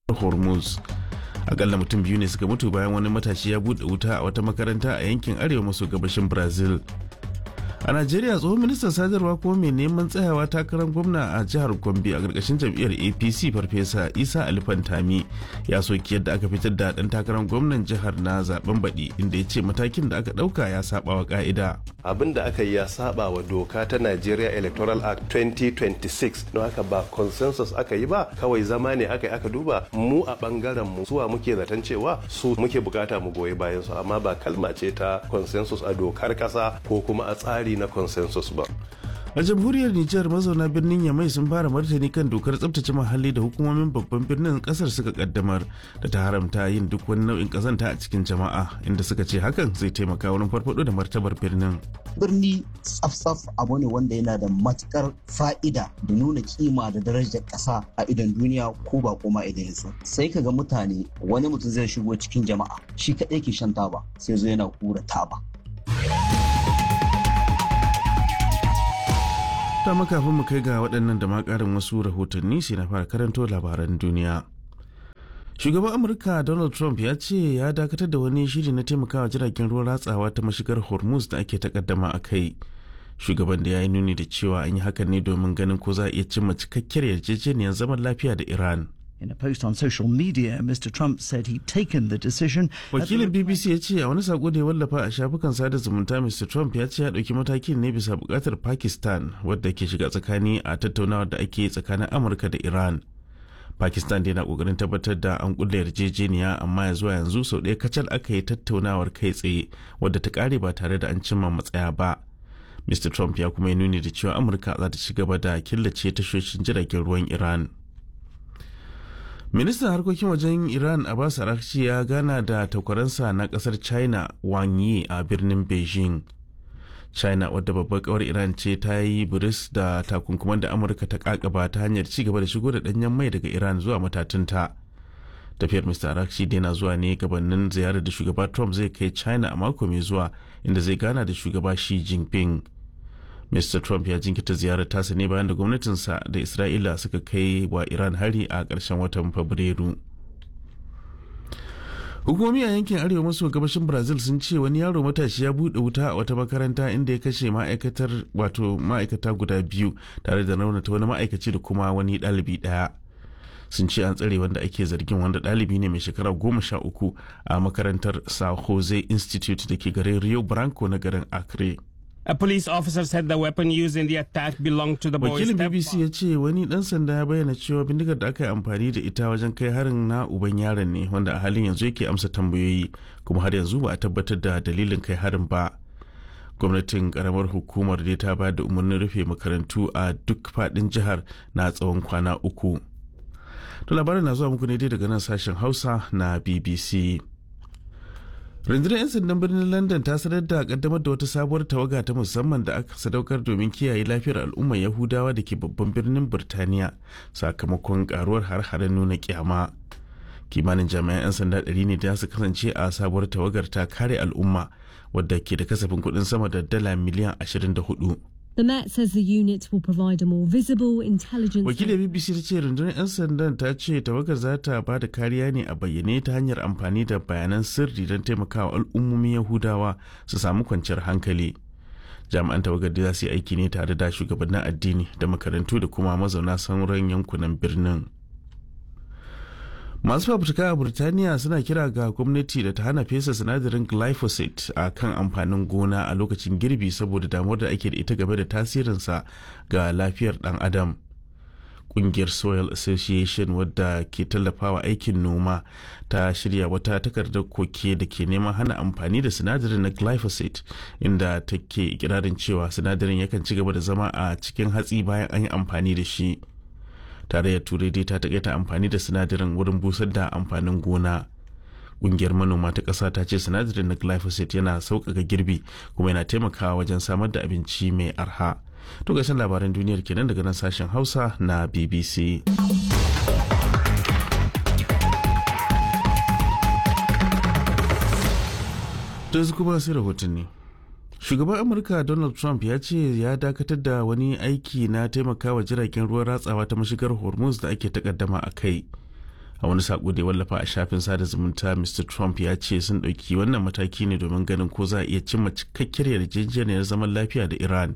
hormuz akalla mutum biyu ne suka mutu bayan wani matashi ya buɗe wuta a wata makaranta a yankin arewa maso gabashin brazil a najeriya tsohon ministan sadarwa kuma mai neman tsayawa takarar gwamna a jihar gombe a ƙarƙashin jam'iyyar apc farfesa isa alifantami ya soki yadda aka fitar da ɗan takarar gwamnan jihar na zaben baɗi inda ya ce matakin da aka ɗauka ya saba wa ƙa'ida abin da aka yi ya saba wa doka ta nigeria electoral act 2026 don haka ba consensus aka yi ba kawai zama ne aka yi aka duba mu a bangaren mu suwa muke zaton cewa su muke bukata mu goyi bayan su amma ba kalma ce ta consensus a dokar kasa ko kuma a tsari na consensus ba a jamhuriyar nijar mazauna birnin yamai sun fara martani kan dokar tsabtace muhalli da hukumomin babban birnin kasar suka kaddamar da ta haramta yin duk wani nau'in kazanta a cikin jama'a inda suka ce hakan zai taimaka wurin farfado da martabar birnin birni tsaf-tsaf abu ne wanda yana da matukar fa'ida da nuna kima da darajar ƙasa a idon duniya ko ba koma idan ya sai ka ga mutane wani mutum zai shigo cikin jama'a shi kaɗai ke shan taba sai zo yana kura taba ta makafin mu kai ga waɗannan da ma ƙarin wasu rahotanni sai na fara karanto labaran duniya shugaban amurka donald trump ya ce ya dakatar da wani shiri na taimakawa jiragen ruwan ratsawa ta mashigar hormuz da ake takaddama a kai shugaban da ya yi nuni da cewa an yi hakan ne domin ganin ko za a iya cimma cikakkiyar yarjejeniyar zaman lafiya da iran In a post on social media, Mr. Trump said he'd taken the decision. Wakilin BBC ya ce a wani sako da ya wallafa a shafukan sada zumunta Mr. Trump ya ce ya ɗauki matakin ne bisa buƙatar Pakistan wadda ke shiga tsakani a tattaunawar da ake tsakanin Amurka da Iran. Pakistan yana ƙoƙarin tabbatar da an ƙulla yarjejeniya amma ya zuwa yanzu sau ɗaya kacal aka yi tattaunawar kai tsaye wadda ta ƙare ba tare da an cimma matsaya ba. Mr. Trump ya kuma yi nuni da cewa Amurka za ta ci gaba da killace tashoshin jiragen ruwan Iran. ministan harkokin wajen iran abbas arakci ya gana da takwaransa na kasar china wang yi a birnin beijing china wadda babbar kawar iran ce ta yi biris da takunkuman da amurka ta kakaba ta hanyar ci gaba da shigo da danyen mai daga iran zuwa matatunta tafiyar mr arakci na zuwa ne gabanin ziyarar da shugaba trump zai kai china a mako mai zuwa inda zai gana da shugaba shi jinping Mr. Trump ya jinkita ziyarar tasa ne bayan da gwamnatinsa da Isra'ila suka kai wa Iran hari a ƙarshen watan Fabrairu. Hukumomi a yankin arewa maso gabashin Brazil sun ce wani yaro matashi ya buɗe wuta a wata makaranta inda ya kashe ma'aikatar wato ma'aikata guda biyu tare da raunata wani ma'aikaci da kuma wani ɗalibi ɗaya. Sun ce an tsare wanda ake zargin wanda ɗalibi ne mai shekara goma sha uku a makarantar Sao Jose Institute da ke garin Rio Branco na garin Acre. A police officer said the weapon used in the attack belonged to the boy's Wakilin BBC ya ce wani dan sanda ya bayyana cewa bindigar da aka yi amfani da ita wajen kai harin na uban yaron ne wanda a halin yanzu yake amsa tambayoyi kuma har yanzu ba a tabbatar da dalilin kai harin ba. Gwamnatin karamar hukumar dai ta bayar da umarnin rufe makarantu a duk fadin jihar na tsawon kwana uku. To labarin na zuwa muku ne dai daga nan sashen Hausa na BBC. rundunar 'yan sandan birnin london ta sanar da kaddamar da wata sabuwar tawaga ta musamman da aka sadaukar domin kiyaye lafiyar al'ummar yahudawa da ke babban birnin birtaniya sakamakon karuwar har-haren nuna kyama kimanin jami'an 'yan sanda ɗari ne da su kasance a sabuwar tawagar ta kare al'umma wadda ke da kasafin kuɗin sama da dala miliyan 24 The Met says the unit will provide a more visible intelligence. Wakilin BBC ta ce rundunar 'yan sandan ta ce tawagar za ta ba da kariya ne a bayyane ta hanyar amfani da bayanan sirri don taimakawa al'ummomin Yahudawa su samu kwanciyar hankali. Jami'an tawagar da za su yi aiki ne tare da shugabannin addini da makarantu da kuma mazauna sauran yankunan birnin. masu fafutuka a burtaniya suna kira ga gwamnati da ta hana fesa sinadarin glyphosate a kan amfanin gona a lokacin girbi saboda damuwar da ake da ita game da tasirinsa ga lafiyar dan adam kungiyar soil association wadda ke tallafawa aikin noma ta shirya wata takardar koke da ke neman hana amfani da sinadarin na glyphosate inda take ikirarin cewa sinadarin yakan ci gaba da zama a cikin hatsi bayan an yi amfani da shi tarayyar turai dai ta takaita amfani da sinadarin wurin busar da amfanin gona ƙungiyar manoma ta ƙasa ta ce sinadarin na glyphosate yana sauƙaƙa girbi kuma yana taimakawa wajen samar da abinci mai arha to gashin labaran duniyar kenan daga nan sashen hausa na bbc yanzu kuma sai rahotanni shugaban amurka donald trump ya ce ya dakatar da wani aiki na taimakawa jiragen ruwan ratsawa ta mashigar hormuz da ake takaddama a kai a wani sako da ya wallafa a shafin sada zumunta mr trump ya ce sun ɗauki wannan mataki ne domin ganin ko za a iya cimma cikakkiyar yarjejeniyar zaman lafiya da iran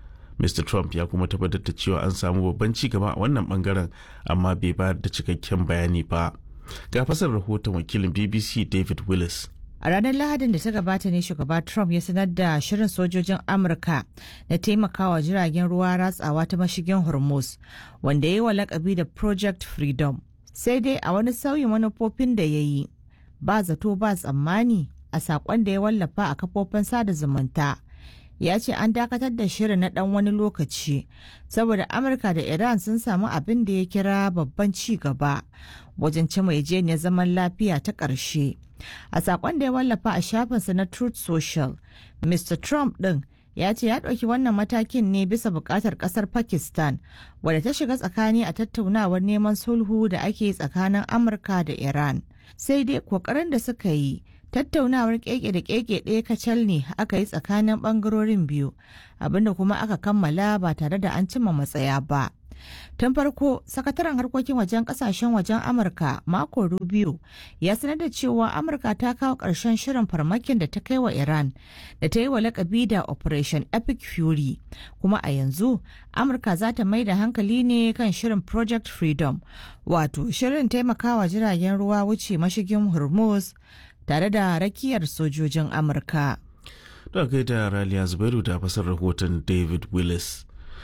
mr trump ya kuma tabbatar da cewa an samu babban ci gaba a wannan bangaren amma bai bayar da cikakken bayani ba ga fasar rahoton wakilin bbc david willis A ranar Lahadin da ta gabata ne shugaba Trump ya sanar da shirin sojojin Amurka na taimakawa jiragen ruwa ratsawa ta mashigin Hormuz, wanda ya yi wa lakabi da Project Freedom. Sai dai a wani sauyin manufofin da ya yi, ba zato ba tsammani a saƙon da ya wallafa a kafofin sada zumunta. Ya ce an dakatar da shirin na ɗan wani lokaci, saboda Amurka da Iran sun samu abin da ya kira babban ci gaba wajen cima yarjejeniyar zaman lafiya ta ƙarshe. A sakon da ya wallafa a shafinsa na Truth Social, Mr. Trump ɗin ya ce ya ɗauki wannan matakin ne bisa buƙatar ƙasar Pakistan, wadda ta shiga tsakani a tattaunawar neman sulhu da ake tsakanin Amurka da Iran. Sai dai ƙoƙarin da suka yi, tattaunawar keke da keke ɗaya kacal ne aka yi tsakanin ɓangarorin biyu, abinda kuma aka kammala ba tare da an cimma matsaya ba. Tun farko, sakataren harkokin wajen kasashen wajen Amurka Marco Rubio ya sanar da cewa Amurka ta kawo ƙarshen shirin farmakin da ta kai wa Iran da ta yi wa lakabi da Operation Epic Fury. Kuma a yanzu, Amurka za ta mai da hankali ne kan shirin Project Freedom, wato shirin taimakawa jiragen ruwa wuce mashigin Hormuz tare da rakiyar sojojin Amurka. Da gaida Raliya Zubairu da fasar rahoton David Willis.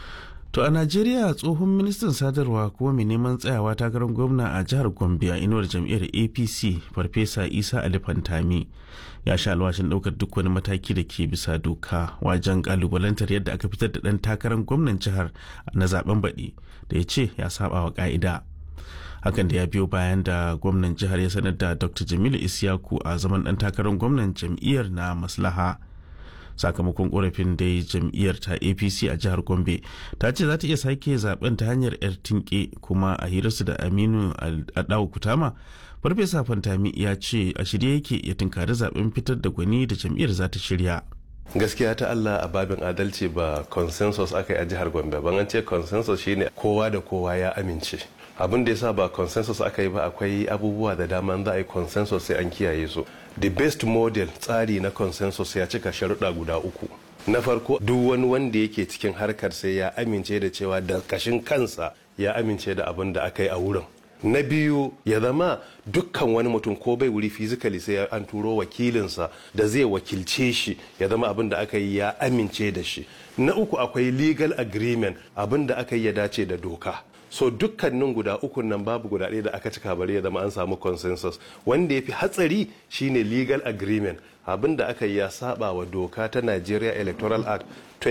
To a Najeriya tsohon ministan sadarwa kuma mai neman tsayawa takarar gwamna a jihar Gombe a inuwar jam'iyyar APC Farfesa Isa Ali Fantami ya sha alwashin ɗaukar duk wani mataki da ke bisa doka wajen kalubalantar yadda aka fitar da ɗan takarar gwamnan jihar na zaben baɗi da ya ce ya saba wa ƙa'ida. Hakan da ya biyo bayan da gwamnan jihar ya sanar da Dr. Jamilu Isiyaku a zaman ɗan takarar gwamnan jam'iyyar na maslaha. sakamakon korafin da jam'iyyar ta apc a jihar gombe ta ce za ta iya sake zaben ta hanyar yar tinke kuma a hirarsu da aminu adawu kutama farfesa fantami ya ce a shirye yake ya tunkari zaben fitar da gwani da jam'iyyar za ta shirya gaskiya ta Allah a babin adalci ba consensus aka yi a jihar Gombe ban an ce consensus shine kowa da kowa ya amince abin da yasa ba consensus aka yi ba akwai abubuwa da dama za a yi consensus sai an kiyaye su the best model tsari na consensus ya cika sharuɗa guda uku na farko duk wani wanda yake cikin harkar sai ya amince da cewa da kashin kansa ya amince da abin da aka yi a wurin na biyu ya zama dukkan wani mutum ko bai wuri physically sai an turo wakilinsa da zai wakilce shi ya zama abin da aka yi ya amince da shi na uku akwai legal agreement abin da aka yi ya dace da doka so dukkanin guda ukun nan babu guda ɗaya da aka cika bari ya zama an samu consensus wanda ya fi hatsari shine legal agreement abin da aka yi ya saba wa doka ta Nigeria Electoral Act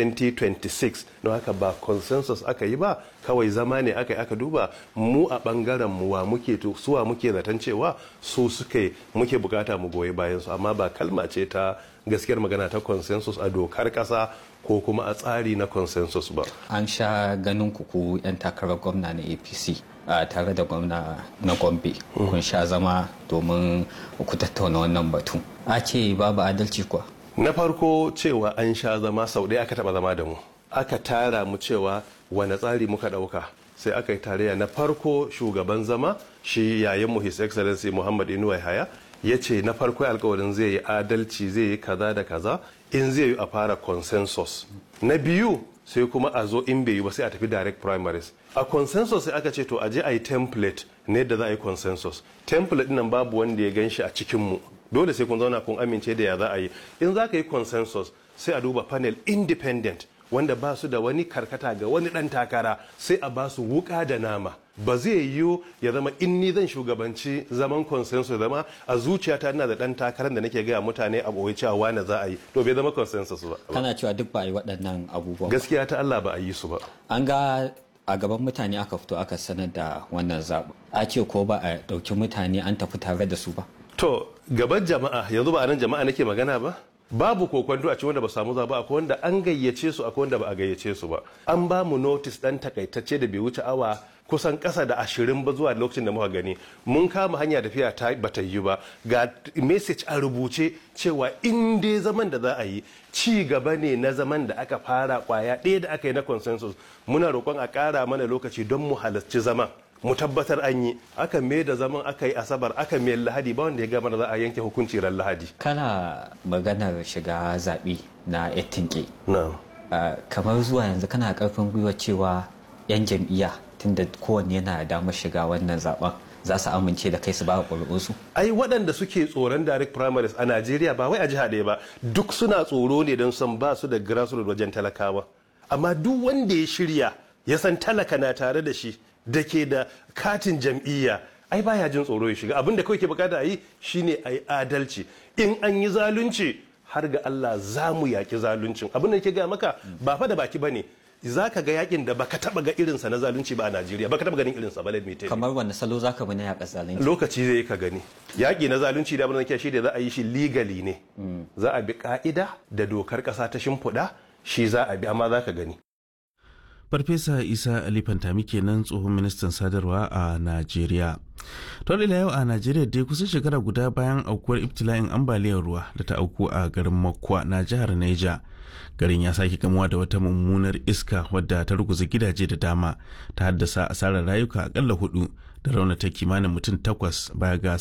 2026 don haka ba consensus aka yi ba kawai zama ne aka yi aka duba mu a bangaren mu wa muke suwa muke zaton cewa su suke muke bukata mu goyi bayan su amma ba kalma ce ta gaskiyar magana ta consensus a dokar kasa ko kuma a tsari na consensus ba an sha ganin kuku 'yan takarar gwamna na apc a tare da gwamna na gombe kun sha zama domin ku tattauna wannan batu a ce babu adalci kuwa na farko cewa an sha zama sau ɗaya aka taɓa zama da mu aka tara mu cewa wane tsari muka ɗauka sai aka yi tarayya na farko shugaban zama shi yayin his excellency muhammad inuwa haya ya ce na farko alkawarin zai yi adalci zai yi kaza da kaza in zai yi a fara consensus na biyu sai kuma a zo in bai yi ba sai a tafi direct primaries a consensus sai aka ce to a je a yi template ne da za a yi consensus template nan babu wanda ya gan shi a cikinmu dole sai kun zauna kun amince da ya za a yi in za ka yi consensus sai a duba panel independent wanda ba su da wani karkata ga wani dan takara sai a ba su wuka da nama ba zai yiwu ya zama in ni zan shugabanci zaman consensus zama a zuciyata ina da dan takarar da nake gaya mutane a boye cewa wani za a yi to bai zama consensus ba kana cewa duk ba a yi waɗannan abubuwan gaskiya ta Allah ba a yi su ba an ga a gaban mutane aka fito aka sanar da wannan zaɓen a ce ko ba a ɗauki mutane an tafi tare da su ba to gaban jama'a yanzu ba a nan jama'a nake magana ba babu kokwanto a ci wanda ba samu zaba akwai wanda an gayyace su akwai wanda ba a gayyace su ba an ba mu notice dan takaitacce da bai wuce awa kusan kasa da ashirin ba zuwa lokacin da muka gani mun kama hanya tafiya ta bata yi ba ga message a rubuce cewa in dai zaman da za a yi ci gaba ne na zaman da aka fara kwaya ɗaya da aka yi na consensus muna roƙon a ƙara mana lokaci don mu halarci zaman mu tabbatar an yi aka mai da zaman aka yi asabar aka mai lahadi ba wanda ya gama da za a yanke hukunci ran lahadi kana maganar shiga zaɓe na ettinke na'am Uh, kamar zuwa yanzu kana karfin gwiwa cewa 'yan jam'iyya tunda kowanne yana da damar shiga wannan zaben za su amince da kai su ba ƙuri'unsu ai waɗanda suke tsoron direct primaries a najeriya ba wai a jiha ɗaya ba duk suna tsoro ne don san ba su da grassroots wajen talakawa amma duk wanda ya shirya ya san talaka na tare da shi da ke da katin jam'iyya ai baya jin tsoro ya shiga abin da kawai ke bukata a yi shine a yi adalci in an yi zalunci har ga Allah za mu yaki zaluncin abin da ke ga maka ba fa da baki bane za ka ga yakin da baka taba ga irinsa na zalunci ba a Najeriya baka taba ganin irinsa ba let me tell you. kamar wani salo za ka bi na yaƙa zalunci lokaci zai ka gani yaƙi na zalunci da abin da shi da za a yi shi legally ne za a bi ka'ida da dokar ƙasa ta shimfiɗa shi za a bi amma za ka gani farfesa isa ali fantami kenan tsohon ministan sadarwa a najeriya to ila yau a najeriya dai kusan shekara guda bayan aukuwar ibtila'in ambaliyar ruwa da ta auku a garin makwa na jihar niger garin ya sake kamuwa da wata mummunar iska wadda ta ruguza gidaje da dama ta haddasa asarar rayuka akalla hudu da raunata kimanin mutum takwas baya ga